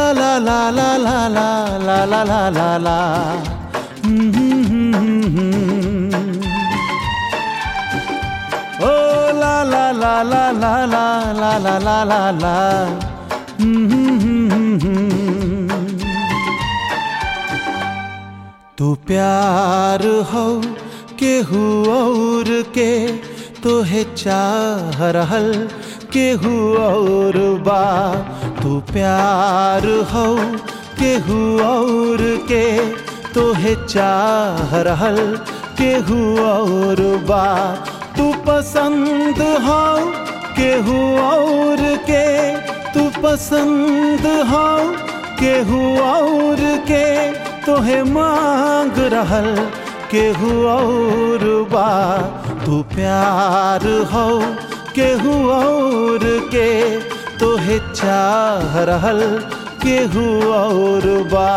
la la la la la la la la la la Oh la la la la la la la la la la la तू प्यार हो केहू और के तोहे चाह रहल केहू और बा तू प्यार हो केहू और के तोहे चाह रहल केहू और बा तू पसंद हो केहू और के तू पसंद हो केहू और के तोहे मांग रहल केहू और बा तू प्यार हो केहू और के तोहे चाह रहल केहू और बा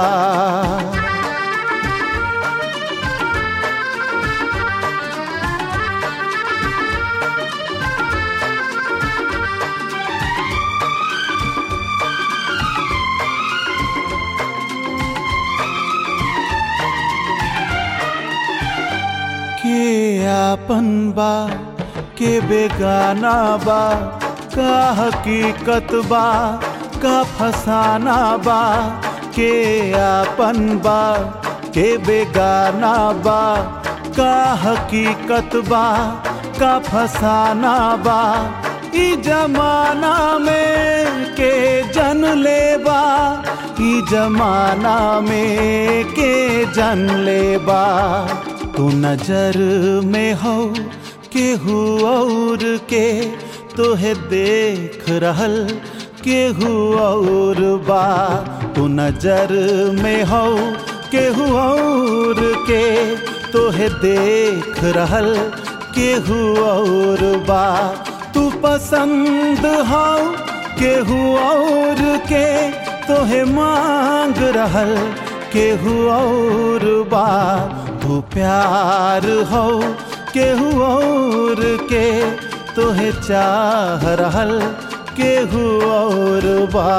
के आपन बा के बेगाना बा का हकीकत बा का फसाना बा के आपन बा के बेगाना बा का हकीकत बा का फसाना बा ई जमाना में के जन लेबा ई जमाना में के जन लेबा तू नजर में हो केहू और के तोहे देख रहल केहू और बा तू नजर में हो केहू और के तोहे देख रहल केहू और बा तू पसंद हो केहू और के तोहे मांग रहल केहू और बा तू प्यार हो केहू और के तोहे चाह रहल केहू और बा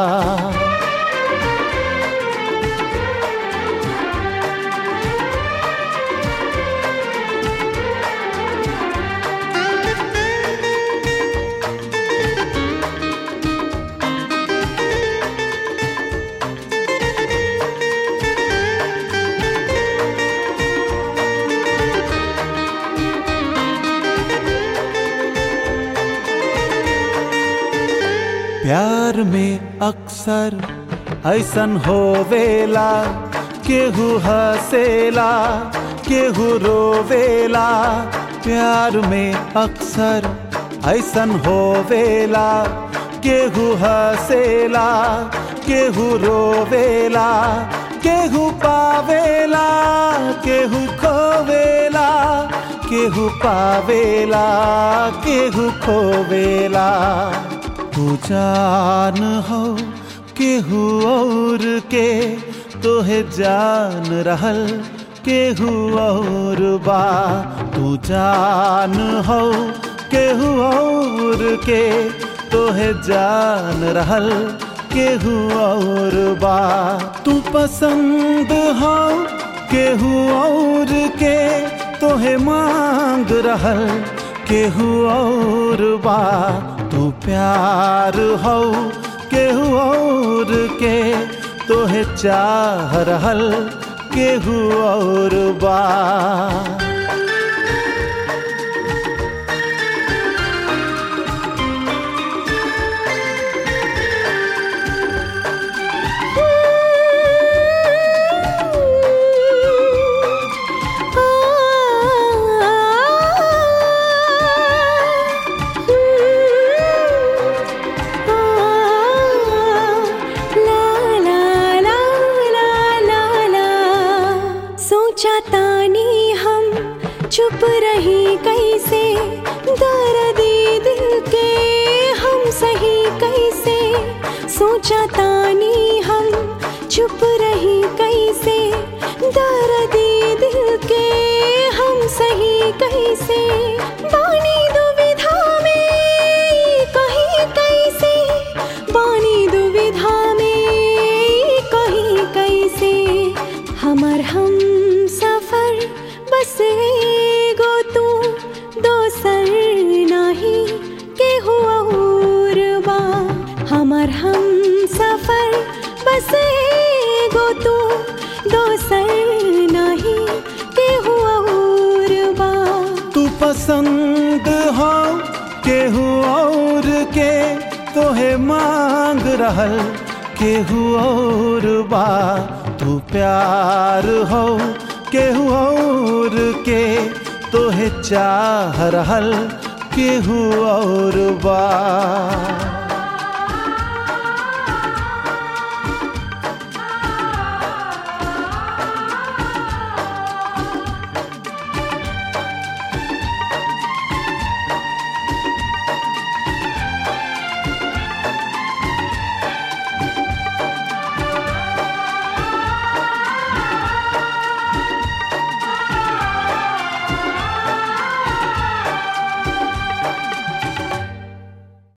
प्यार में अक्सर ऐसन होवेला केहू हसेला केहू रोवेला प्यार में अक्सर ऐसन होवेला केहू हसेला केहू रोवेला केहू पावेला केहू खोवेला केहू पावेला केहू खोवेला तू जान हो केहू और के तोहे जान रहल केहू और बा तू जान हो केहू और के तोहे जान रहल केहू और बा तू पसंद हो केहू और के तोहे मांग रहल केहू और बा तू प्यार हो केहू और के तोहे चाह रहल केहू और बा सोचा तानी हम चुप रही कैसे दर्दी दिल के हम सही कैसे सोचा तानी हम चुप रही कैसे दर्दी दिल के हम सही कैसे बानी दुविधा में कहीं कैसे बानी दुविधा में पसंद हो केहू और के तोहे मांग रहल केहू और बा तू प्यार हो केहू और के तोहे चाह रहल केहू और बा